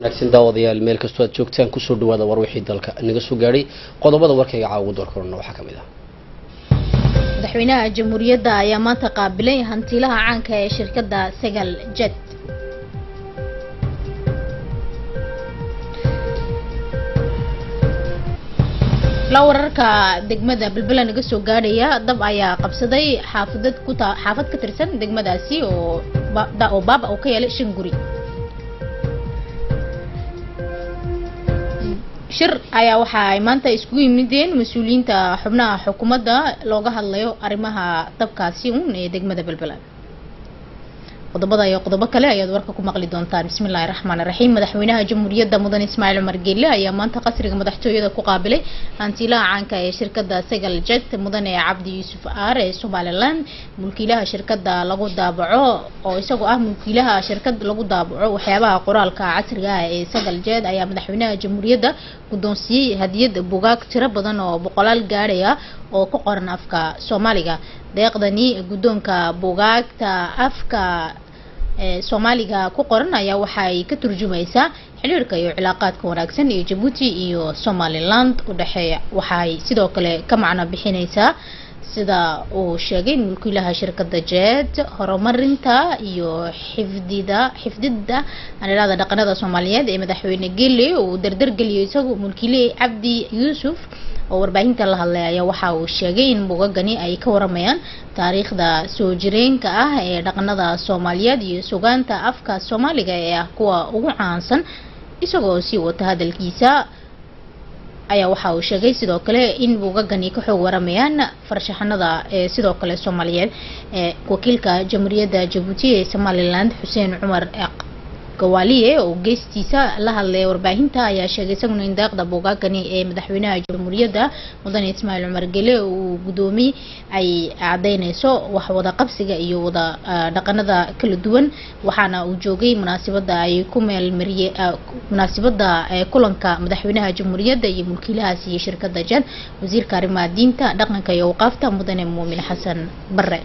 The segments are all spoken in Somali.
wanaagsan daawadayaal meel kastoo aad joogtaan kusoo dhawaada war wixii dalka naga soo gaadhay qodobada warkayga caawa doorkorona waxaa ka mid ah madaxweynaha jamhuuriyadda ayaa maanta qaabilay hantiilaha caanka ee shirkadda sagal jet la wararka degmada belbela naga soo gaadhaya dab ayaa qabsaday xaafadad ku ta xaafad ka tirsan degmadaasi oo oo baaba uu ka yeelay shan guri shir ayaa waxa ay maanta iskugu yimideen mas-uuliyiinta xubnaha xukuumadda looga hadlayo arrimaha dabkaasi uun ee degmada belbela qodobada iyo qodobo kale ayaad warka ku maqli doontaan bismillahi raxmaan raxiim madaxweynaha jamhuuriyadda mudan ismaaciil cumar geelle ayaa maanta qasriga madaxtooyada ku qaabilay hantiilaha caanka ee shirkadda sagal jet mudane cabdi yuusuf aar ee somaliland mulkiilaha shirkadda lagu daabaco oo isagoo ah mulkiilaha shirkad lagu daabaco waxyaabaha qoraalka casriga ah ee sagal jet ayaa madaxweynaha jamhuuriyadda guddoonsiiyey hadiyad bugaag tiro badan oo boqolaal gaadhaya oo ku qoran afka soomaaliga deeqdani guddoonka bugaagta afka soomaaliga ku qoran ayaa waxaay ka turjumaysaa xiriirka iyo cilaaqaadka wanaagsan ee jabuuti iyo somaliland u dhexeeya waxaay sidoo kale ka macno bixinaysaa sida uu sheegay mulkiilaha shirkadda jet horumarinta iyo xifdida xifdida anilada dhaqanada soomaaliyeed ee madaxweyne gelle uu dardargeliyo isagu mulkiile cabdi yuusuf oo warbaahinta la hadlay ayaa waxa uu sheegay in bugagani ay ka waramayaan taariikhda soo jireenka ah ee dhaqanada soomaaliyeed iyo sugaanta afka soomaaliga ee ah kuwa ugu caansan isagoo sii wata hadalkiisa ayaa waxa uu sheegay sidoo kale in bugagani ka xoog waramayaan farshaxanada ee sidoo kale soomaaliyeed ee wakiilka jamhuuriyadda jabuuti ee somaliland xuseen cumar gawaaliye oo geestiisa la hadlaya warbaahinta ayaa sheegay isaguna in daaqda buugaagani ee madaxweynaha jamhuuriyadda mudane ismaaciil cumar gele uu guddoomiye ay cadeyneyso wax wada qabsiga iyo wada dhaqanada kala duwan waxaana uu joogay munaasabada ay ku meelmariye munaasabada kulanka madaxweynaha jamhuuriyadda iyo mulkiilahaas iyo shirkadda jan wasiirka arrimaha diinta dhaqanka iyo awqaafta mudane muumin xasan bare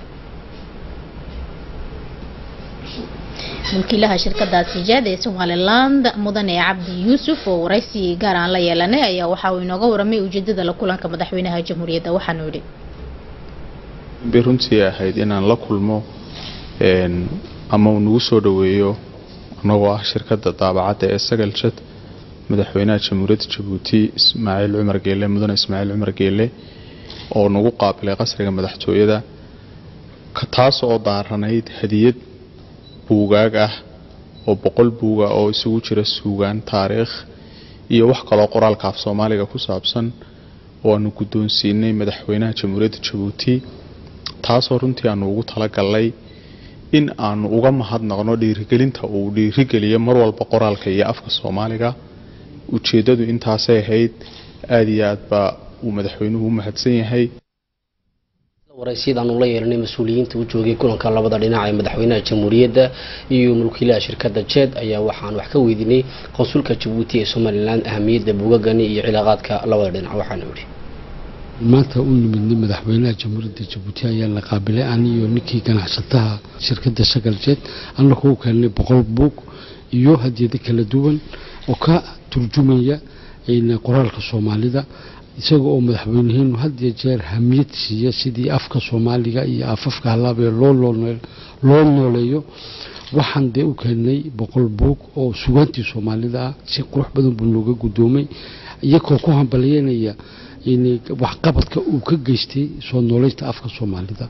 mulkiilaha shirkadaasi jad ee somaliland mudane cabdi yuusuf oo waraysi gaar aan la yeelanay ayaa waxa uu inooga waramay ujeedada la kulanka madaxweynaha jamhuuriyadda waxaanu yidhi bay runtii ahayd inaan la kulmo ama uu nagu soo dhaweeyo anagoo ah shirkadda daabacadda ee sagal jad madaxweynaha jamhuuriyadda jabuuti ismaaciil cumar geele mudane ismaaciil cumar geele oo nagu qaabilay qasriga madaxtooyada taas oo daaranayd hadiyad buugaag ah oo boqol buuga oo isugu jira suugaan taariikh iyo wax kaloo qoraalka af soomaaliga ku saabsan oo aanu guddoonsiinay madaxweynaha jamhuuriyadda jabuuti taasoo runtii aanu ugu talagalnay in aanu uga mahadnaqno dhiirigelinta uu dhiirigeliyo mar walba qoraalka iyo afka soomaaliga ujeeddadu intaasay ahayd aada iyo aad baa uu madaxweynuhu u mahadsan yahay waraysyada aanu la yeelanay mas-uuliyiinta u joogay kulanka labada dhinac ee madaxweynaha jamhuuriyadda iyo mulkiilaha shirkadda jed ayaa waxaan wax ka weydiinay qonsulka jabuuti ee somalilan ahamiyadda bugagani iyo cilaaqaadka labada dhinac waxaana idhi maanta u nimidnay madaxweynaha jamhuuriyadda jabuuti ayaa la qaabilay aniyo ninkii ganacsataha shirkadda shagal jed anna kugu keenay boqol buug iyo hadiyado kala duwan oo ka turjumaya qoraalka soomaalida isaga oo madaxweyneheenu had iyo jeer hamiyad siiya sidii afka soomaaliga iyo afafka halaabee loo nooleeyo waxaan dee u keenay boqol buug oo sugaantii soomaalida ah si qurux badan buu nooga guddoomay iyagoo ku hambalyeynaya waxqabadka uu ka geystay soo nooleynta afka soomaalida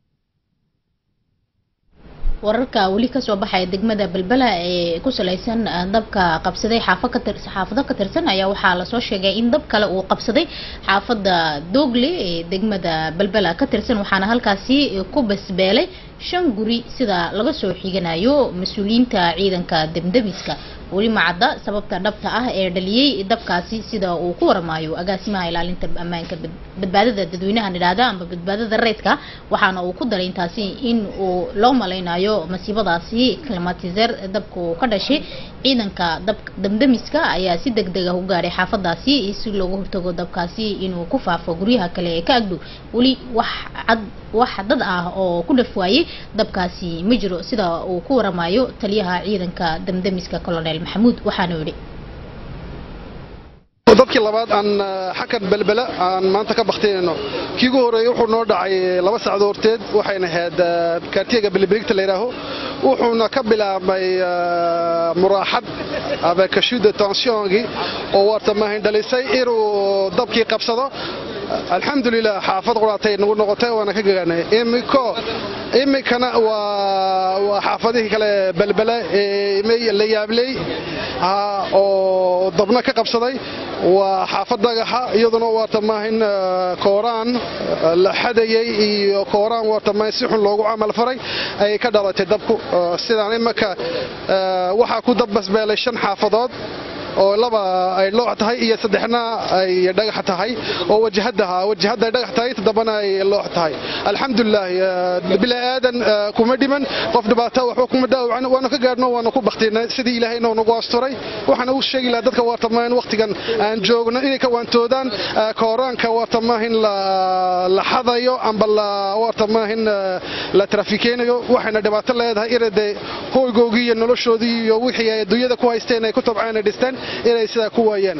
wararka weli kasoo baxaya degmada belbela ee ku salaysan dabka qabsaday xaafado ka tirsan ayaa waxaa lasoo sheegay in dab kale uu qabsaday xaafada dogle ee degmada belbela ka tirsan waxaana halkaasi ku basbeelay shan guri sida laga soo xiganayo mas-uuliyiinta ciidanka demdemiska weli macadda sababta dhabta ah ee dhaliyey dabkaasi sida uu ku waramayo agaasimaha ilaalinta ammaanka badbaadada dadweynaha nidhaahda amba badbaadada reydka waxaana uu ku daray intaasi in uu loo malaynayo masiibadaasi climatizer dabka uu ka dhashay ciidanka damdamiska ayaa si deg deg ah u gaadhay xaafadaasi si looga hortago dabkaasi inuu ku faafo guryaha kale ee ka agdhow weli wax cad wax dad ah oo ku dhaf waayey dabkaasi ma jiro sida uu ku waramayo taliyaha ciidanka damdamiska colonel maxamuud waxaanu yidhi dadkii labaad aan xakan belbela aan maanta ka baktinayno kii ugu horeeyey wuxuu noo dhacay laba sacdo horteed waxayna ahayd kaartiyega bilibirigta la yidhaaho wuxuuna ka bilaabmay muraaxad abekashuda tensiongii oo waarta maahin dhalisay inuu dabkii qabsado alxamdulilah xaafad quraatay nagu noqotay waana ka gaganay imiko imikana waa xaafadihii kale belbele ee la yaabley oo dabna ka qabsaday waa xaafad dhagaxa iyaduna waarta maahin kooraan la xadayey iyo kooraan waarta maahin si xun loogu camal faray ayay ka dhalatay dabku sidaan imika waxaa ku dabbasbeelay shan xaafadood oo laba ay loox tahay iyo saddexna ay dhagax tahay oo wajahadaha wajahada ay dhagax tahay toddobana ay loox tahay alxamdulilah bila aadan kuma dhiman qof dhibaato waxba kuma dhaawacan waanu ka gaadhno waanu ku baktinay sidii ilaahay inuu nagu asturay waxaana u sheegi lahaa dadka waartamaahin waqtigan aan joogno inay ka waantoodaan kooraanka waartamaahin la xadayo amba waartamaahin la trafikeynayo waxayna dhibaato leedahay inade hoygoogii iyo noloshoodii iyo wixii ay adduunyada ku haysteen ay ku tabceen ay dhisteen inay sidaa ku waayaan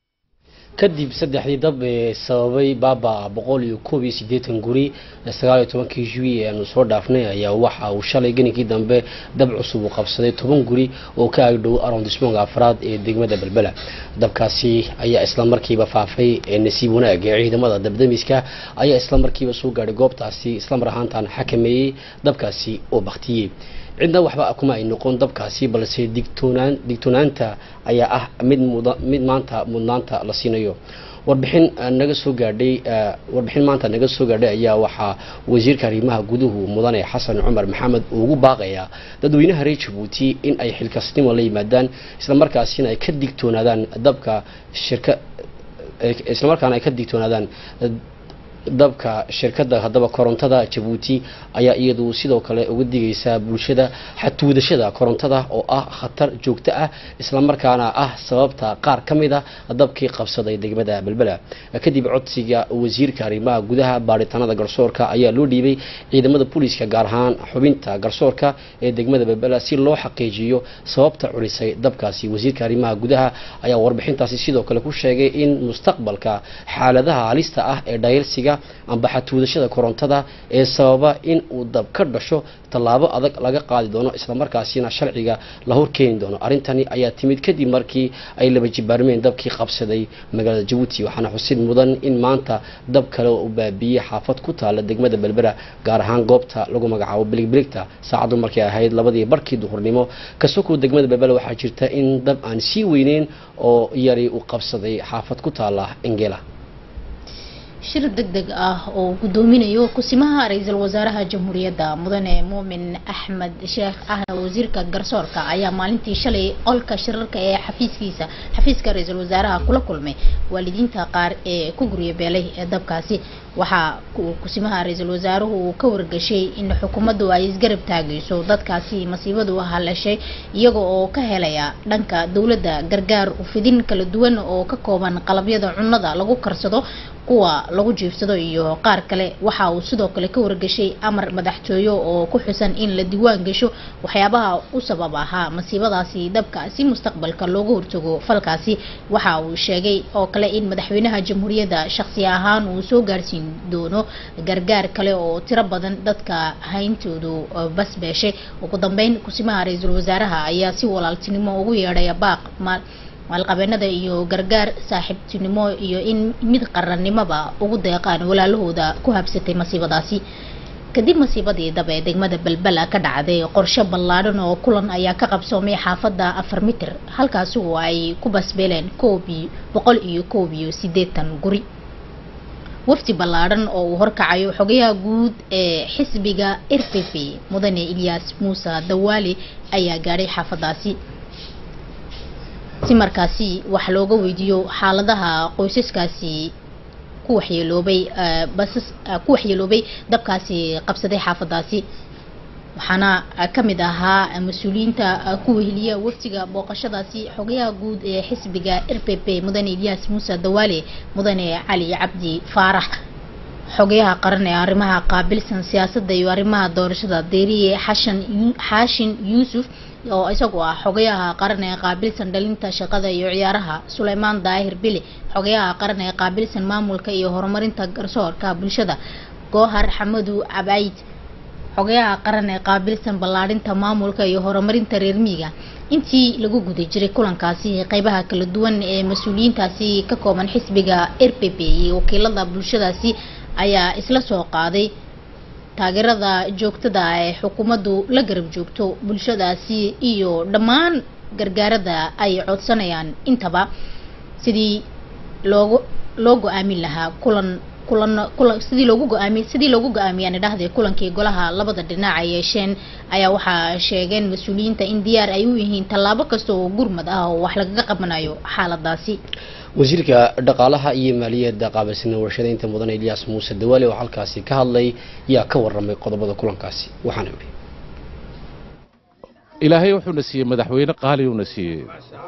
kadib saddexdii dab ee sababay baaba boqol iyo koob iyo siddeetan guri sagaal iyo tobankii juwi ee aanu soo dhaafnay ayaa waxa uu shalay geninkii dambe dab cusub uu qabsaday toban guri oo ka agdhow arondismonga afraad ee degmada belbela dabkaasi ayaa isla markiiba faafay ee nasiib wanaag ee ciidamada dabdamiska ayaa isla markiiba soo gaadhay goobtaasi islamar ahaantaan xakameeyey dabkaasi oo baktiyey cidna waxba kuma ay noqon dabkaasi balse digtoonaan digtoonaanta ayaa ah mid muda mid maanta mudnaanta la siinayo warbixin naga soo gaadhay warbixin maanta naga soo gaadhay ayaa waxaa wasiirka arrimaha guduhu mudane xasan cumar maxamed uu ugu baaqayaa dadweynaha reer jabuuti in ay xilkasnimo la yimaadaan islamarkaasina ay ka digtoonaadaan dabka shirka islamarkaana ay ka digtoonaadaan dabka shirkadda haddaba korontada jabuuti ayaa iyadu sidoo kale uga digaysaa bulshada xatuudashada korontada oo ah khatar joogto ah islamarkaana ah sababta qaar ka mid a dabkii qabsaday degmada belbela kadib codsiga wasiirka arrimaha gudaha baaritaanada garsoorka ayaa loo dhiibay ciidamada booliiska gaar ahaan xubinta garsoorka ee degmada belbela si loo xaqiijiyo sababta culisay dabkaasi wasiirka arrimaha gudaha ayaa warbixintaasi sidoo kale ku sheegay in mustaqbalka xaaladaha halista ah ee dhayalsiga amba xatuudashada korontada ee sababa in uu dab ka dhasho tallaabo adag laga qaadi doono islamarkaasina sharciga la horkeeni doono arrintani ayaa timid kadib markii ay laba jibaarmeen dabkii qabsaday magaalada jabuuti waxaana xusid mudan in maanta dab kale oo u baabiiyey xaafad ku taala degmada belbera gaar ahaan goobta lagu magacaabo biligbiligta saacaddu markay ahayd labadii barkii duhurnimo kasoko degmada belbera waxaa jirta in dab aan sii weyneyn oo yari u qabsaday xaafad ku taala engela shir deg deg ah oo gudoominayo kusimaha ra-iisul wasaaraha jamhuuriyadda mudane muumin axmed sheekh ahna wasiirka garsoorka ayaa maalintii shalay olka shirarka ee xafiiskiisa xafiiska ra-iisul wasaaraha kula kulmay waalidiinta qaar ee ku gurya beelay ee dabkaasi waxaa kusimaha ra-iisul wasaaruhu uu ka wargashay in xukuumaddu ay isgarab taagayso dadkaasi masiibadu haleshay iyaga oo ka helaya dhanka dowladda gargaar ufidin kala duwan oo ka kooban qalabyada cunnada lagu karsado kuwa lagu jiifsado iyo qaar kale waxa uu sidoo kale ka wargashay amar madaxtooyo oo ku xusan in la diiwaan gasho waxyaabaha u sabab ahaa masiibadaasi dabkaasi mustaqbalka looga hortago falkaasi waxa uu sheegay oo kale in madaxweynaha jamhuuriyadda shaqsi ahaan uu soo gaarsiin doono gargaar kale oo tiro badan dadka hayntoodu basbeeshay ugu dambeyn kusimaha ra-iisul wasaaraha ayaa si walaaltinimo ugu yeedhaya baaq maalqabeenada iyo gargaar saaxiibtinimo iyo in mid qarannimoba ugu deeqaan walaalahooda ku habsatay masiibadaasi kadib masiibadii dab ee degmada belbela ka dhacday qorshe ballaadhan oo kulan ayaa ka qabsoomay xaafadda afar mitir halkaasi oo ay ku basbeeleen koob iyo boqol iyo koob iyo siddeetan guri wafdi ballaadhan oo uu horkacayo xogayaha guud ee xisbiga r p p mudane ilyaas muuse dawaali ayaa gaadhay xaafadaasi si markaasi wax looga weydiiyo xaaladaha qoysaskaasi ku waxyeeloobay basas ku waxyeeloobay dabkaasi qabsaday xaafadaasi waxaana ka mid ahaa mas-uuliyiinta ku weheliya waftiga booqashadaasi xogayaha guud ee xisbiga r p p mudane ilyaas muuse dawaale mudane cali cabdi faarax xogayaha qaran ee arrimaha qaabilsan siyaasadda iyo arrimaha doorashada deeriye xashan xaashin yuusuf oo isagu ah xogayaha qaran ee qaabilsan dhalinta shaqada iyo ciyaaraha suleymaan daahir bili xogayaha qaran ee qaabilsan maamulka iyo horumarinta garsoorka bulshada goohar xamadu cabayd xogayaha qaran ee qaabilsan ballaadhinta maamulka iyo horumarinta reer miiga intii lagu guda jiray kulankaasi qeybaha kala duwan ee mas-uuliyiintaasi ka kooban xisbiga r p p iyo wakiilada bulshadaasi ayaa isla soo qaaday taageerada joogtada ee xukuumaddu la garab joogto bulshadaasi iyo dhammaan gargaarada ay codsanayaan intaba sidii loogu loo go-aamin lahaa kulan kulan kulan sidii loogu go-aami sidii loogu go-aamiyaan idhahde kulankii golaha labada dhinac ay yeesheen ayaa waxaa sheegeen mas-uuliyiinta in diyaar ay u yihiin tallaabo kasta oo gurmad ah oo wax lagaga qabanayo xaaladaasi wasiirka dhaqaalaha iyo maaliyadda qaabilsana warshadaynta mudane ilyaas muuse dawaale oo halkaasi ka hadlay yaa ka waramay qodobada kulankaasi waxaana yidhi ilaahay wuxuuna siiyey madaxweyne qaaliyuuna siiyey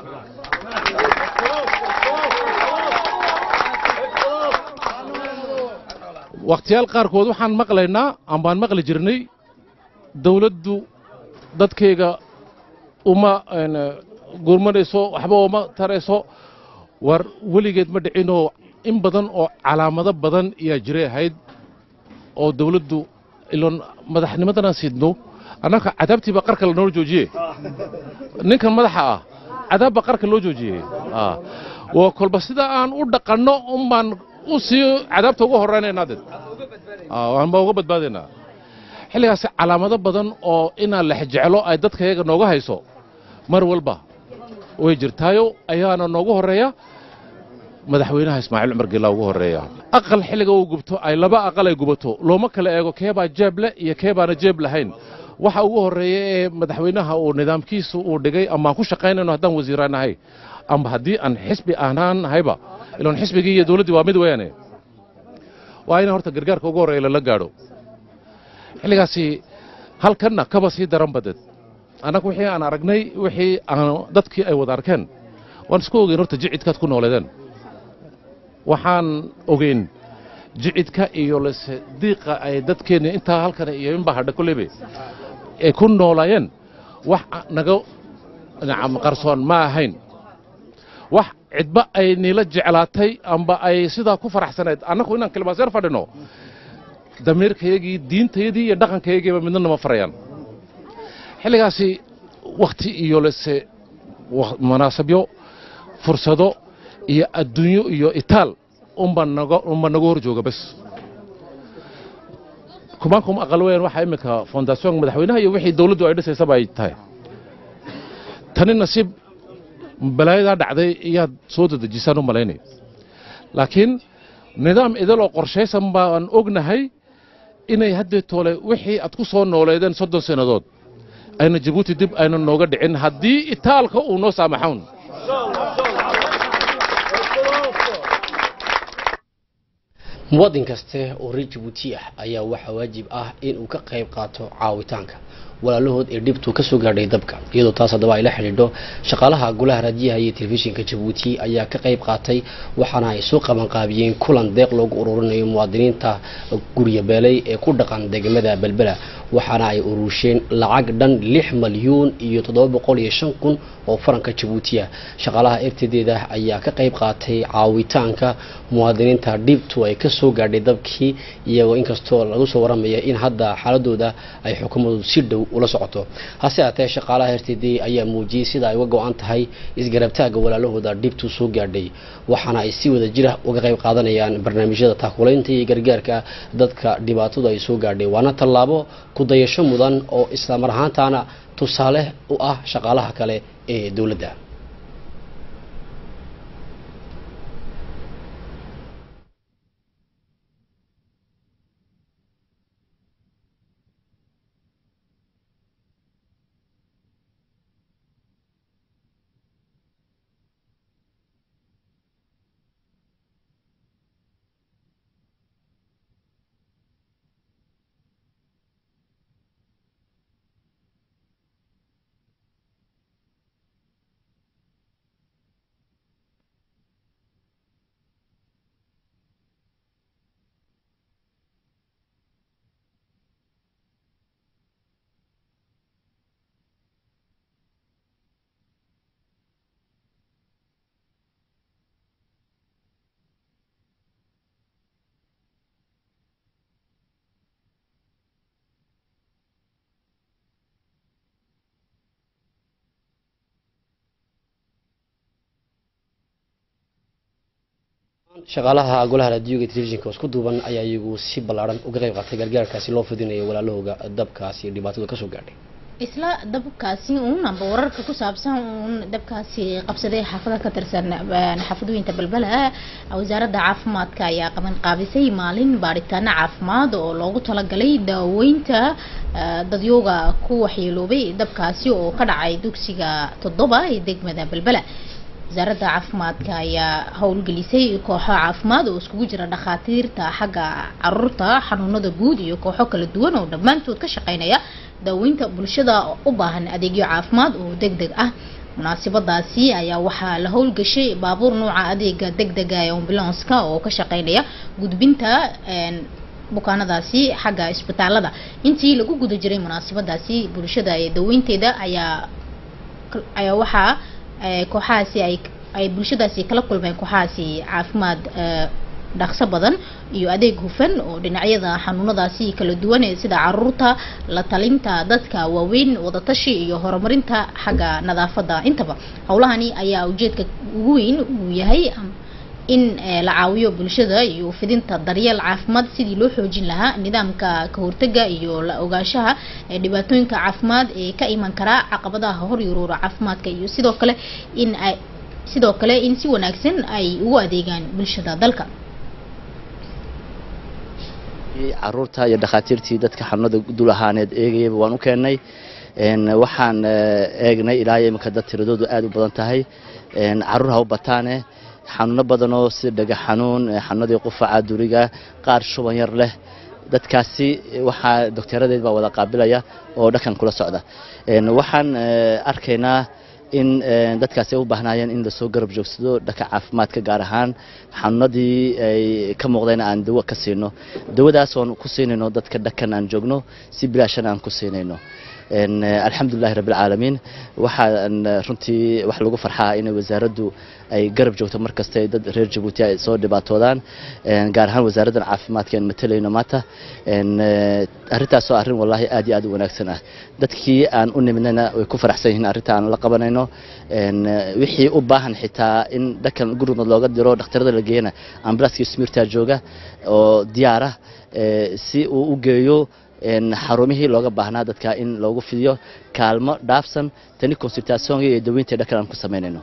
wakhtiyaal qaarkood waxaan maqlaynaa ambaan maqli jirnay dawladdu dadkayga uma gurmanayso waxba uma tarayso war weligeed ma dhicinoo in badan oo calaamado badan yaa jiray ahayd oo dawladdu iloon madaxnimadanaan sidno annaka cadaabtiiba qarka lanoo joojiye ninkan madaxa ah cadaabba qarka loo joojiyey waa kolba sida aan u dhaqanno unbaan u sii cadaabta uga horraynaynaa dad waan baa uga badbaadaynaa xilligaasi calaamado badan oo inaan lex jeclo ay dadkayaga nooga hayso mar walba way jirtaayo ayaana noogu horreeya madaxweynaha ismaaciil cumar geelaa ugu horreeya aqal xilliga uu gubto ay laba aqal ay gubato looma kala eego keebaa jeeb leh iyo keebaana jeeb lahayn waxa ugu horreeya ee madaxweynaha uu nidaamkiisa uu dhigay amaan ku shaqaynayno haddaan wasiiraanahay amba haddii aan xisbi ahnaan nahayba iloon xisbigii iyo dawladdii waa mid weyaane waa ina horta gargaarka ugu horreeya lala gaadho xilligaasi halkanna kaba sii daran badeed annaga wixii aan aragnay wixii aan dadkii ay wada arkeen waan isku ogeyn horta jicidkaad ku nooleedeen waxaan ogeyn jicidka iyo lase diiqa ay dadkeenni intaa halkan iyo inbaa hadha koleybe ay ku noolaayeen wax naga nacam qarsoon ma ahayn wax cidba ay niila jeclaatay amba ay sidaa ku faraxsanayd annagu inaan kilmaaseer fadhino damiirkayagii diintayadii iyo dhaqankayagiiba midna nama farayaan xilligaasi wakhti iyo lase munaasabyo fursado iyo adduunyo iyo itaal unba naga unba naga hor jooga bas kumaankum aqal weyan waxaa iminka foundation madaxweynaha iyo wixii dawladdu ay dhisaysaba ay tahay tani nasiib balaayadaa dhacday iyaad soo dadejisaan u malaynay laakiin nidaam idil oo qorshaysan baan ognahay inay haddee toole wixii aad ku soo nooleedeen soddon sannadood ayna jabuuti dib ayna nooga dhicin haddii itaalka uu noo saamaxown muwaadin kaste oo reer jabuuti ah ayaa waxaa waajib ah in uu ka qayb qaato caawitaanka walaalahood ee dhibtu ka soo gaadhay dabka iyadoo taas haddaba ay la xidhiidho shaqaalaha golaha raadiyaha iyo telefishinka jabuuti ayaa ka qayb qaatay waxaana ay soo qabanqaabiyeen kulan deeq loogu ururinayo muwaadiniinta gurya beelay ee ku dhaqan degmada belbela waxaana ay urusheen lacag dhan lix malyuun iyo toddoba boqol iyo shan kun oo faranka jabuuti ah shaqaalaha eftedeeda ayaa ka qayb qaatay caawitaanka muwaadiniinta dhibtu ay ka soo gaadhay dabkii iyagoo inkastoo lagu soo waramaya in hadda xaaladooda ay xukuumadu si dhow ula socoto hase haatee shaqaalaha rtd ayaa muujiyey sida ay uga go-an tahay isgarabtaaga walaalahooda dhibtu soo gaadhay waxaana ay si wada jira uga qayb qaadanayaan barnaamijyada taakulaynta iyo gargaarka dadka dhibaatadu ay soo gaadhay waana tallaabo kudayasho mudan oo islamar ahaantaana tusaale u ah shaqaalaha kale ee dowladda shaqaalaha golaha raadiyoga iyo telefishinka oo isku duuban ayaa iyagu si ballaaran uga qayb qaatay gargaarkaasi loo fidinayo walaalahooga dabkaasi iyo dhibaatadu kasoo gaadhay isla dabkaasi uun amba wararka ku saabsan uun dabkaasi qabsaday xaafada ka tirsan xaafadooyinta balbala wasaaradda caafimaadka ayaa qaban qaabisay maalin baadhitaano caafimaad oo loogu talagalay daaweynta dadyooga ku waxyeeloobay dabkaasi oo ka dhacay dugsiga toddoba ee degmada balbala wasaaradda caafimaadka ayaa howlgelisay kooxo caafimaad oo iskugu jira dhakhaatiirta xagga caruurta xanuunada guud iyo kooxo kala duwan oo dhammaantood ka shaqeynaya daaweynta bulshada u baahan adeegyo caafimaad oo deg deg ah munaasabadaasi ayaa waxaa la howlgashay baabuur nooca adeega deg dega ee ambulanska oo ka shaqeynaya gudbinta bukaanadaasi xagga isbitaalada intii lagu guda jiray munaasabadaasi bulshada ee daweynteeda ayaa ayaa waxaa kooxahaasi ay ay bulshadaasi kala kulmeen kooxahaasi caafimaad dhaqso badan iyo adeeg hufan oo dhinacyada xanuunadaasi kala duwan ee sida caruurta la talinta dadka waaweyn wadatashi iyo horumarinta xagga nadaafadda intaba howlahani ayaa ujeedka ugu weyn uu yahay in la caawiyo bulshada iyo fidinta daryeel caafimaad sidii loo xoojin lahaa nidaamka ka hortaga iyo la ogaanshaha dhibaatooyinka caafimaad ee ka iman karaa caqabadaha hor yuruura caafimaadka iyo sidoo kale in ay sidoo kale in si wanaagsan ay ugu adeegaan bulshada dalka caruurta iyo dhakhaatiirtii dadka xanuunada dul ahaaneed eegayaba waan u keennay waxaan eegnay ilaa iminka dad tiradoodu aad u badan tahay caruur ha u bataane xanuuno badanoo sida dhega xanuun xanuunadii qufaca duriga qaar shuban yar leh dadkaasi waxaa dokteeradeed baa wada qaabilaya oo dhakan kula socda waxaan arkaynaa in dadkaasi ay u baahnaayeen in lasoo garab joogsado dhanka caafimaadka gaar ahaan xanuunadii ay ka muuqdeen aan dawo ka siino dawadaas oon ku siinayno dadka dhakan aan joogno si bilaashan aan ku siinayno alxamdulilahi rabbilcaalamiin waxaan runtii wax lagu farxaa in wasaaraddu ay garab joogto mar kasta dad reer jabuuti ay soo dhibaatoodaan gaar ahaan wasaaraddan caafimaadka aan matalayno maanta arrintaasoo arrin wallaahi aad iyo aad u wanaagsan ah dadkii aan u nimidnayna way ku faraxsan yihiin arrinta aan la qabanayno wixii u baahan xitaa in dhakan gurmud looga diro dhakhtarada la geeyana ambulanskii smirtaa jooga oo diyaara si uu u geeyo xarumihii looga baahnaa dadka in loogu fidiyo kaalmo dhaafsan tani consultationka iyo daweynta dhakan aan ku samaynayno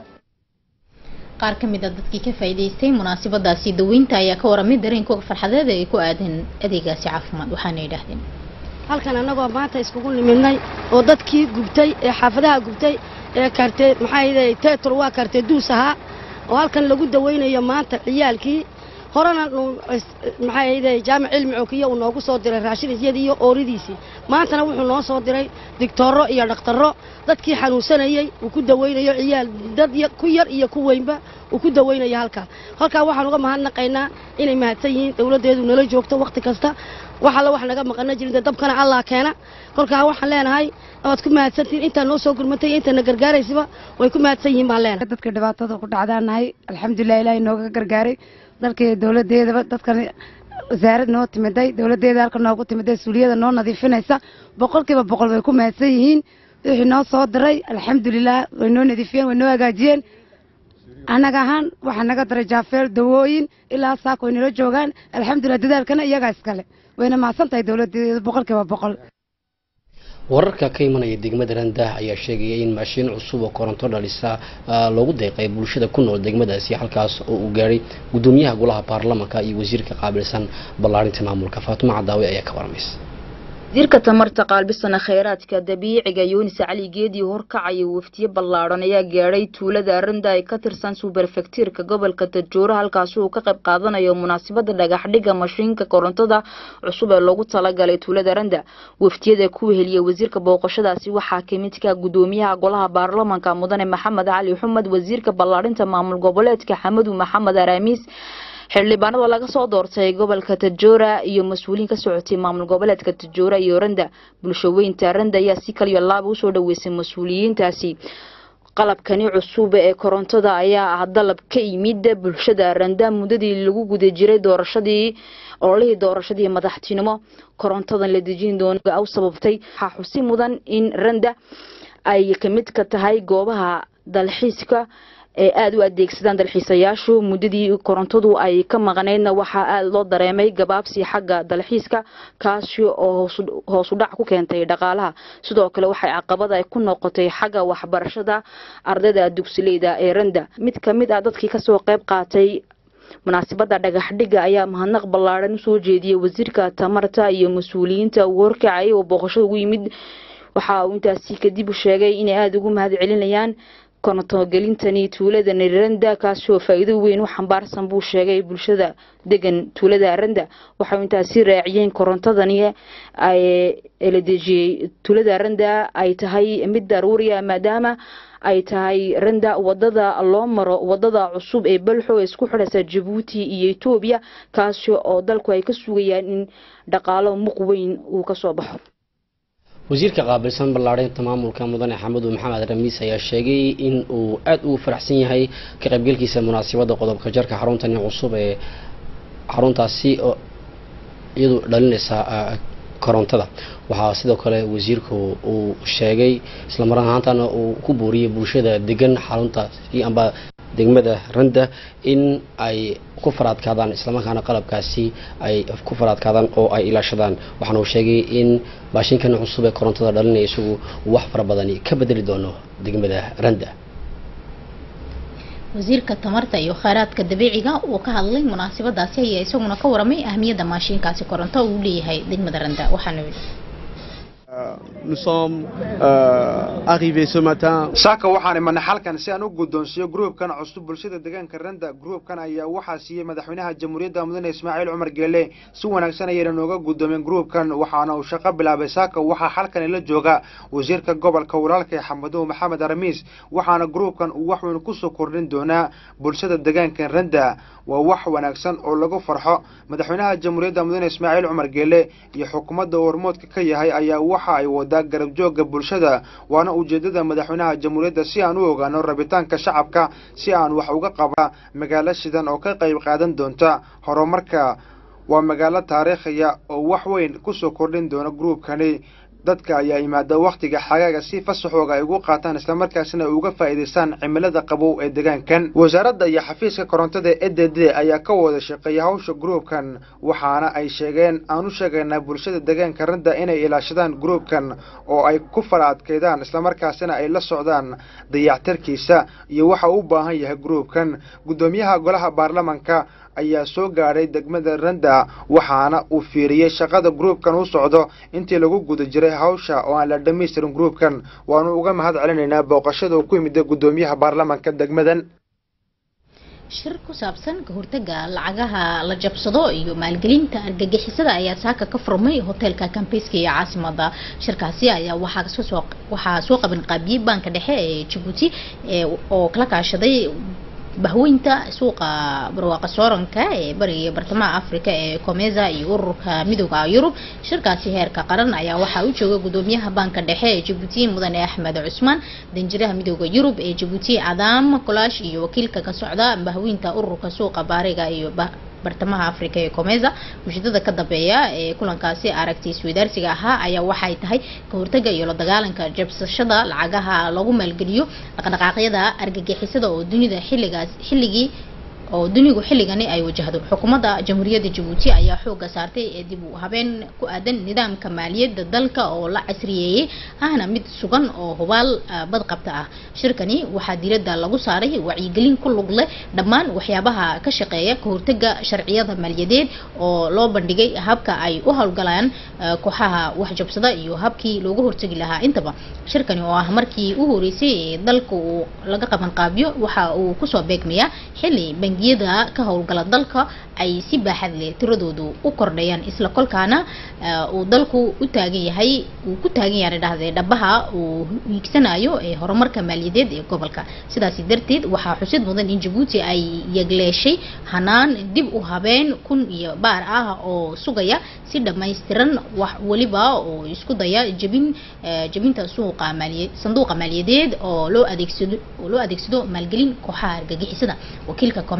qaar ka mid a dadkii ka faa'iidaystay munaasabadaasi daweynta ayaa ka waramay dareenkooga farxadeed ee ku aadan adeegaasi caafimaad waxaana yidhaahdeen halkan annagoo maanta iskugu nimidnay oo dadkii gubtay ee xaafadaha gubtay ee kaartee maxaa yidhahay teetro waa kaartee duus ahaa oo halkan lagu dawaynayo maanta ciyaalkii horena maxaa yidhahay jaamac cilmi cookiya uu noogu soo diray raashin isyadii iyo ooridiisii maantana wuxuu noo soo diray digtooro iyo dhakhtarro dadkii xanuunsanayey uu ku dawaynayo ciyaal dad ku yar iyo ku weynba uu ku dawaynayo halkaa halkaa waxaan uga mahadnaqaynaa inay mahadsan yihiin dowladdeedu nala joogto wakhti kasta wax alla wax naga maqana jirin dee dabkana allah keena kolkaa waxaan leenahay waad ku mahadsantihiin intaa noo soo gurmatay iyo intaana gargaaraysiba way ku mahadsan yihiin baan leenahay dadka dhibaatada ku dhacdaanahay alxamdulilah ilaahay nooga gargaaray dalkii dowladeedaba dadkan wasaarad noo timiday dowladeeda halka noogu timiday suuliyada noo nadiifinaysa boqolkiiba boqol way ku mahadsan yihiin wixii noo soo diray alxamdulilah way noo nadiifiyeen way noo hagaajiyeen annaga ahaan waxaa naga daray jaafeel dawooyin ilaa saak way nala joogaan alxamdulilah dadaalkana iyagaa iskale wayna mahadsan tahay dowladeeda boqolkiiba boqol wararka ka imanaya degmada randah ayaa sheegaya in maashiin cusub oo koronto dhalisa loogu deeqay bulshada ku nool degmadaasi halkaas oo uu gaadhay gudoomiyaha golaha baarlamanka iyo wasiirka qaabilsan ballaarinta maamulka faatimo cadaawe ayaa ka waramaysa wasiirka tamarta qaalbisana kheyraadka dabiiciga yunis cali geedii horkacaya waftiye ballaadhan ayaa gaadhay tuulada randa ay ka tirsan suberfektiirka gobolka tajooro halkaasi uu ka qayb qaadanayo munaasabada dhagaxdhiga mashiinka korontada cusub ee loogu talagalay tuulada randa waftiyada ku weheliya wasiirka booqashadaasi waxaa kamid ka gudoomiyaha golaha baarlamanka mudane maxamed cali xumed wasiirka ballaarinta maamul goboleedka xamadu maxamed araamiis xildhibaanada laga soo doortay gobolka tajoora iyo mas-uuliyiin ka socotay maamul goboleedka tajoora iyo randa bulshaweynta randa ayaa si kaliyo laaba usoo dhaweysay mas-uuliyiintaasi qalabkani cusub ee korontada ayaa ah dalab ka yimid bulshada randa muddadii lagu guda jiray doorashadii ololihii doorashadii madaxtinimo korontadan la dejin doona u sababtay waxaa xusi mudan in randa ay kamid ka tahay goobaha dalxiiska ee aada u adeegsadaan dalxiisayaashu muddadii korontadu ay ka maqnaydna waxaa aada loo dareemay gabaabsi xagga dalxiiska kaasi oo hoos u dhac ku keentay dhaqaalaha sidoo kale waxay caqabad ay ku noqotay xagga waxbarashada ardayda dugsileyda ee randa mid ka mid ah dadkii kasoo qayb qaatay munaasabada dhagax dhiga ayaa mahadnaq ballaaran usoo jeediyey wasiirka tamarta iyo mas-uuliyiinta uu horkacayay oo booqashada ugu yimid waxa uu intaasi kadib sheegay inay aada ugu mahad celinayaan korontogelintani tuulada randa kaasi oo faa-iido weyn u xambaarsan buu sheegay bulshada degan tuulada randa waxau intaasi raaciyeen korontadani la dejiyey tuulada randa ay tahay mid daruuriya maadaama ay tahay randa wadada loo maro wadada cusub ee balxo ee isku xidhaysa jabuuti iyo etoobiya kaasi oo dalku ay ka sugayaan in dhaqaalo muq weyn uu kasoo baxo wasiirka qaabilsan ballaarinta maamulka mudane xamudu maxamed ramiis ayaa sheegay in uu aada ugu faraxsan yahay ka qaybgelkiisa munaasabadda qodobka jarka xaruntani cusub ee xaruntaasi oo iyadu dhalinaysa korontada waxaa sidoo kale wasiirku uu sheegay islamar ahaantana uu ku booriyey bulshada degan xaruntaasi amba degmada randa in ay ku faraadkaadaan islamarkaana qalabkaasi ay ku faraadkaadaan oo ay ilaashadaan waxaana uu sheegay in baashinkan cusub ee korontada dhalinaya isagu wax fara badani ka bedeli doono degmada randa wasiirka tamarta iyo kheyraadka dabiiciga uu ka hadlay munaasabadaasi ayaa isaguna ka waramay ahmiyadda maashiinkaasi koronto uu leeyahay degmada randa waxaana yidhi Nous sommes euh, arrivés ce matin. saaka waxaan imanay xalkan si aan u guddoonsiiyo gruubkan cusub bulshada deegaanka randa gruubkan ayaa waxaa siiyey madaxweynaha jamhuuriyadda mudane ismaaciil cumar geele si wanaagsan ayayna nooga guddoomeen gruubkan waxaana uu shaqo bilaabay saaka waxaa xalkani la jooga wasiirka gobolka walaalka xamadow maxamed aramiis waxaana gruubkan uu wax weyn kusoo kordhin doonaa bulshada deegaanka randa waa wax wanaagsan oo lagu farxo madaxweynaha jamhuuriyadda mudane ismaaciil cumar geele iyo xukuumadda uu hormoodka ka yahay ayaa waxa ay wadaa garab joogga bulshada waana ujeedada madaxweynaha jamhuuriyadda si aan u ogaano rabitaanka shacabka si aan wax uga qaba magaalo shidan oo ka qayb qaadan doonta horumarka waa magaalo taariikhiya oo wax weyn kusoo kordhin doona gruubkani dadka ayaa yimaada wakhtiga xagaaga si fasaxooga ay ugu qaataan islamarkaasina ay uga faa'iidaystaan cimilada qabow ee deegaankan wasaaradda iyo xafiiska korontada e d d ayaa ka wada shaqeeya hawsha gruubkan waxaana ay sheegeen aan u sheegaynaa bulshada deegaanka randa inay ilaashadaan gruubkan oo ay ku fara adkeydaan islamarkaasina ay la socdaan dayactarkiisa iyo waxa uu u baahan yahay gruubkan guddoomiyaha golaha baarlamanka ayaa soo gaadhay degmada randa waxaana uu fiiriyey shaqada gruubkan u socdo intii lagu guda jiray hawsha oo aan la dhammaystirin gruubkan waanu uga mahad celinaynaa booqashada uu ku yimid guddoomiyaha baarlamanka degmadan shir ku saabsan ka hortaga lacagaha la jabsado iyo maalgelinta argagixisada ayaa saaka ka furmay hoteelka kambayska iyo caasimada shirkaasi ayaa waxaa kasoo waxaa soo qaban qaabiyey baanka dhexe ee jabuuti ee oo kala kaashaday bahweynta suuqa barwaaqa sooranka ee bariga iyo bartamaha africa ee comeza iyo ururka midooda yurub shirkaasi heerka qaran ayaa waxaa u jooga gudoomiyaha baanka dhexe ee jabuuti mudane axmed cusmaan danjiraha midooda yurub ee jabuuti cadaam kolaash iyo wakiilka ka socda bahweynta ururka suuqa baariga iyo bartamaha africa ee comeza ujeedada ka dambeeya ee kulankaasi aragti isweydaarsiga ahaa ayaa waxay tahay ka hortaga iyo la dagaalanka jabsashada lacagaha lagu maalgeliyo dhaqdhaqaaqyada argagixisada oo dunida xilligaas xilligii oo dunigu xilligani ay wajahdo xukuumadda jamhuuriyadda jabuuti ayaa xooga saartay ee dib u habeen ku aadan nidaamka maaliyadda dalka oo la casriyeeyey ahna mid sugan oo hubaal badqabta ah shirkani waxaa diiradda lagu saaray wacyigelin ku lug leh dhammaan waxyaabaha ka shaqeeya ka hortaga sharciyada maaliyadeed oo loo bandhigay habka ay u howlgalaan kooxaha waxjabsada iyo habkii loogu hortagi lahaa intaba shirkani oo ah markii u horeysay ee dalka uu laga qaban qaabiyo waxa uu kusoo beegmayaa xilli bangiyada ka howlgala dalka ay si baaxad leh tiradoodu u kordhayaan isla kolkaana uu dalku u taagan yahay uu ku taagan yahay dhahdee dhabaha uu hiigsanayo ee horumarka maaliyadeed ee gobolka sidaasi darteed waxaa xusid mudan in jabuuti ay yagleeshay hanaan dib u habeen kun iyo baar ah oo sugaya si dhammaystiran wax weliba oo isku daya jabin jabinta suuqa maaliya sanduuqa maaliyadeed oo loo adeegsado oo loo adeegsado maalgelin kooxaha argagixisada wakiilka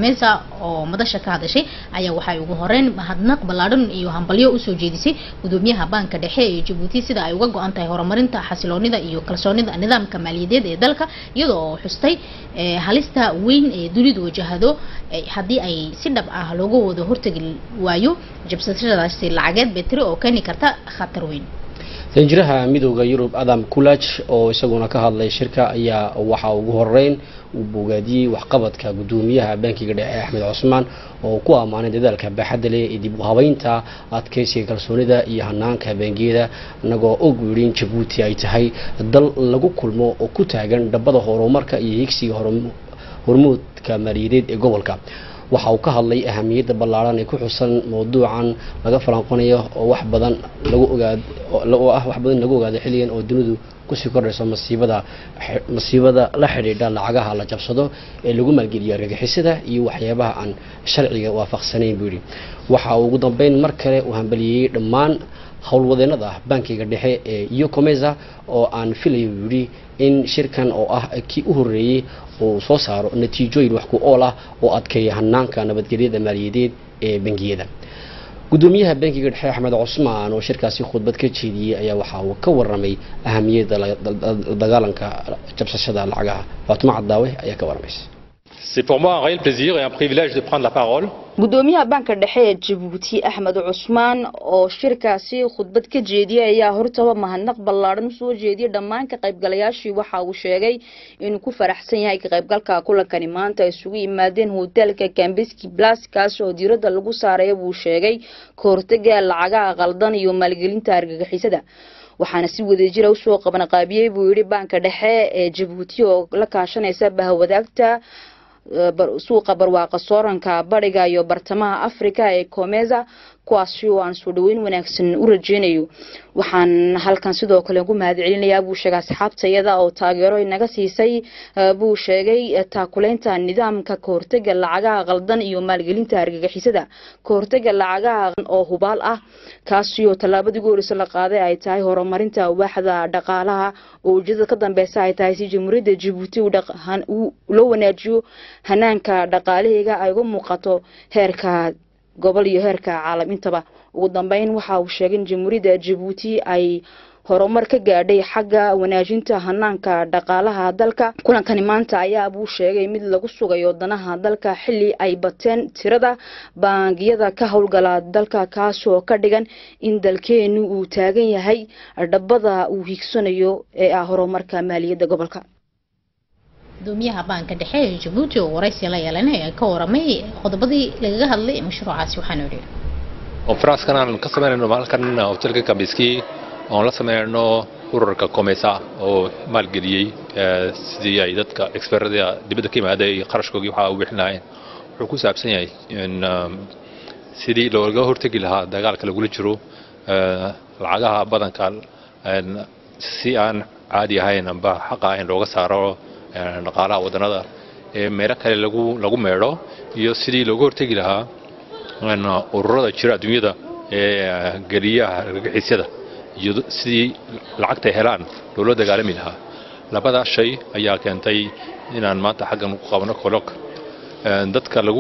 komesa oo madasha ka hadashay ayaa waxay ugu horeyn mahadnaq ballaadhan iyo hambalyo usoo jeedisay gudoomiyaha baanka dhexe ee jabuuti sida ay uga go-an tahay horumarinta xasiloonida iyo kalsoonida nidaamka maaliyadeed ee dalka iyadoo oo xustay halista weyn ee dunidu wajahado haddii ay si dhab ah looga wada hortegi waayo jabsashadaasi lacageed betri oo keeni karta khatar weyn danjiraha midooda yurub adam kulaj oo isaguna ka hadlay shirka ayaa waxaa ugu horeyn uu bogaadiyey waxqabadka gudoomiyaha bankiga dhexe axmed cusmaan oo ku ammaanay dadaalka baaxadda leh ee dib u habeynta adkeysiga kalsoonida iyo hanaanka bangiyada inagoo og yidhi in jabuuti ay tahay dal lagu kulmo oo ku taagan dhabada horumarka iyo higsiga hormuudka maaliyadeed ee gobolka waxa uu ka hadlay ahamiyadda ballaaran ee ku xusan mawduucan laga falanqonayo oo wax badan lagu ogaad oo ah wax badan lagu ogaado xilligan oo dunidu kusii kordhayso masiibada masiibada la xidhiidha lacagaha la jabsado ee lagu maalgeliyo argagixisada iyo waxyaabaha aan sharciga waafaqsanayn buu yidhi waxa uu ugu dambeyn mar kale uu hambaliyeyey dhammaan howlwadeenada bankiga dhexe ee yocomesa oo aan filayo buu yidhi in shirkan oo ah kii u horreeyey uu soo saaro natiijooyin wax ku ool ah oo adkeeya hanaanka nabadgelyada maaliyadeed ee bangiyada gudoomiyaha bankiga dhexe axmed cusmaan oo shirkaasi khudbad ka jeediyey ayaa waxa uu ka waramay ahamiyadda dagaalanka jabsashada lacagaha faatimo cadaawe ayaa ka waramaysa C'est pour moi un réel plaisir et un privilège de prendre la parole. gudoomiyaha banka dhexe ee jabuuti axmed cusmaan oo shirkaasi khudbad ka jeediyay ayaa hortaba mahadnaq ballaadhan usoo jeediyay dhammaan ka qaybgalayaashii waxa uu sheegay inuu ku faraxsan yahay ka qaybgalka kulankani maanta ay isugu yimaadeen hoteelka cambeski blas kaas oo diiradda lagu saaraya buu sheegay ka hortaga lacagaha qaldan iyo maalgelinta argagixisada waxaana si wadajira usoo qabanqaabiyey buu yidhi banka dhexe ee jabuuti oo la kaashanaysa bahwadaagta suuqa barwaaqa sooranka bariga iyo bartamaha africa ee comesa kuwaasi oo aan soo dhaweyn wanaagsan u rajeynayo waxaan halkan sidoo kale ugu mahad celinayaa buu sheegay asxaabta iyada oo taageero inaga siisay buu sheegay taakuleynta nidaamka kahortega lacagaha qaldan iyo maalgelinta argagixisada kahortega lacagaha oo hubaal ah kaasi oo tallaabadii ugu horeysa la qaaday ay tahay horumarinta waaxda dhaqaalaha oo ujeedada ka dambeysa ay tahay si jamhuuriyadda jabuuti loo wanaajiyo hanaanka dhaqaalaheega ay uga muuqato heerka gobol iyo heerka caalam intaba ugu dambeyn waxa uu sheegay in jamhuuriyadda jabuuti ay horumar ka gaadhay xagga wanaajinta hanaanka dhaqaalaha dalka kulankani maanta ayaa buu sheegay mid lagu sugayo danaha dalka xili ay bateen tirada baangiyada ka howlgala dalka kaasoo ka dhigan in dalkeenu uu taagan yahay dhabada uu hiigsanayo ee ah horumarka maaliyadda gobolka gudoomiyaha baanka dhexe ee jabuuti oo waraysi la yeelan ayaa ka waramay qodobadii lagaga hadlay mashruucaasi waxaanu idhi konferanskan aan ka samaynayno halkan hotelka kambiski oon la samaynayno ururka comesa oo maalgeliyey sidii ay dadka expertada dibadda ka yimaada iyo qarashkoogii waxa u bixin lahayn wuxuu ku saabsan yahay in sidii looga hortegi lahaa dagaalka lagula jiro lacagaha badanka si aan caadi ahayn amba xaqa ahayn looga saaro dhaqaalaha wadannada ee meelo kale lagu lagu meedho iyo sidii looga hortegi lahaa ururada jira adduunyada ee geliyaha argagixisyada iyo sidii lacagta helaan loola dagaalami lahaa labadaas shay ayaa keentay inaan maanta xaggan ku qabno kolok dadka lagu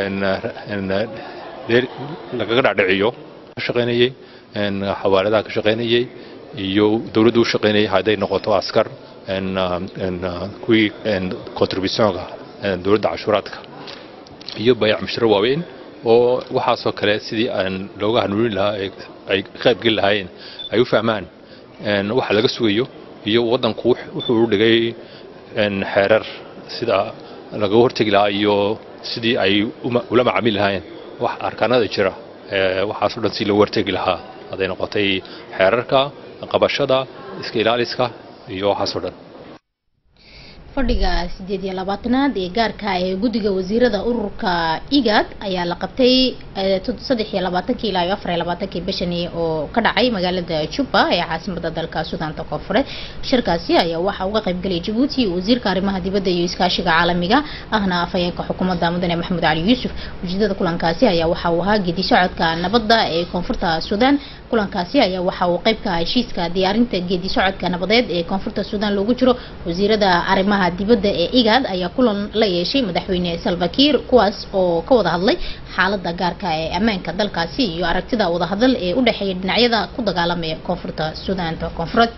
lagaga dhaadhiciyo ka shaqaynayey xawaaladaha ka shaqaynayey iyo dowladdu u shaqaynayay hadday noqoto askar kuwii contributionka dowladda cashuuraadka iyo bayac musharo waaweyn oo waxaasoo kale sidii aan looga hanuunin lahaa ay ka qaybgeli lahaayeen ay u fahmaan waxa laga sugayo iyo waddanku wuxuu u dhigay xeerar sida lagaga hortegi lahaa iyo sidii ay ula macaamili lahaayeen wax arkaanada jira waxaasoo dhan si loogu hortegi lahaa hadday noqotay xeerarka qabashada iska ilaaliska iyo waxaasoo dhan fadhiga sideed iyo labaatanaad ee gaarka ee guddiga wasiirada ururka igad ayaa la qabtay saddex iyo labaatankii ilaa iyo afar iyo labaatankii bishani oo ka dhacay magaalada juba ee caasimada dalka suudaanta koonfureed shirkaasi ayaa waxaa uga qaybgalay jabuuti wasiirka arrimaha dibadda iyo iskaashiga caalamiga ahna afhayeenka xukuumadda mudane maxamed cali yuusuf ujeedada kulankaasi ayaa waxa uu ahaa gedi socodka nabadda ee koonfurta suudaan kulankaasi ayaa waxa uu qayb ka ah heshiiska diyaarinta geedi socodka nabadeed ee koonfurta suudaan loogu jiro wasiirada arrimaha dibadda ee igad ayaa kulan la yeeshay madaxweyne salva kiir kuwaas oo ka wada hadlay xaalada gaarka ee ammaanka dalkaasi iyo aragtida wadahadal ee u dhexeeya dhinacyada ku dagaalamaya koonfurta suudaanta koonfureed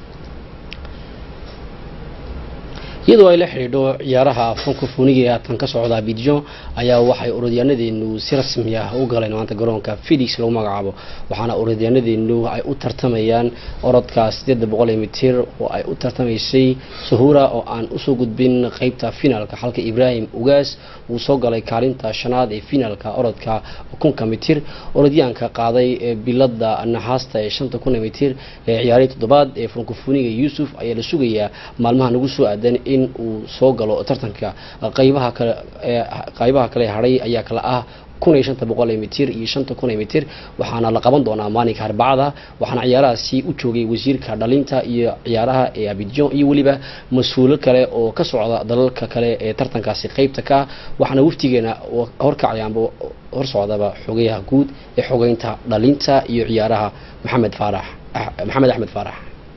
iyadoo ay la xidhiidho ciyaaraha francophoniga ee haatan ka socda abidjan ayaa waxay orodyaanadeenu si rasmi ah u galeen maanta garoonka felix lagu magacaabo waxaana orodyaanadeenu ay u tartamayaan orodka sideeda boqol mitir oo ay u tartamaysay suhura oo aan usoo gudbin qeybta finaalka halka ibrahim ugaas uu soo galay kaalinta shanaad ee finaalka orodka kunka mitir orodyaanka qaaday ee bilada naxaasta ee shanta kuna mitir ee ciyaarihii toddobaad ee francophoniga yuusuf ayaa la sugayaa maalmaha nagu soo aadan in uu soo galo tartanka qaybaha kale ee qaybaha kale hadhay ayaa kala ah kun iyo shanta boqol mitir iyo shanta kun mitir waxaana la qaban doonaa maalinka arbacada waxaana ciyaarahaasi u joogay wasiirka dhalinta iyo ciyaaraha ee abidjan iyo weliba mas-uulo kale oo ka socda dalalka kale ee tartankaasi qeybta ka ah waxaana waftigeena horkacayaanba hor socdaba xogayaha guud ee xogeynta dhalinta iyo ciyaaraha maxamed faarax maxamed axmed faarax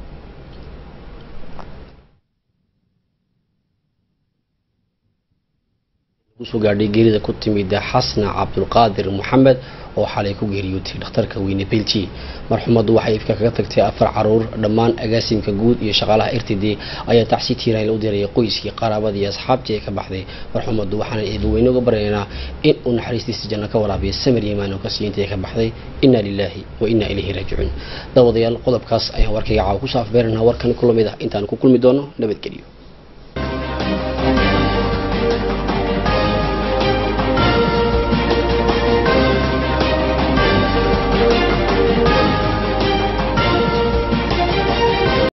kusoo gaadhay geerida ku timid xasna cabdulqaadir maxamed oo xalay ku geeriyootay dhakhtarka weyne belji marxumaddu waxay ifka kaga tagtay afar caruur dhammaan agaasimka guud iyo shaqaalaha r t d ayaa tacsi tiiraan u diraya qoyskii qaraabadii iyo asxaabtii ay ka baxday marxumaddu waxaana eedaweyne uga baryaynaa in uu naxariistiisa janno ka waraabiya samir yimaan oo kasii intay ka baxday inna lilaahi wa inna ilayhi raajicuun daawadayaal qodobkaas ayaan warkayga caawa ku saafbeerana warkan kulamid ah intaan ku kulmi doono nabadgelyo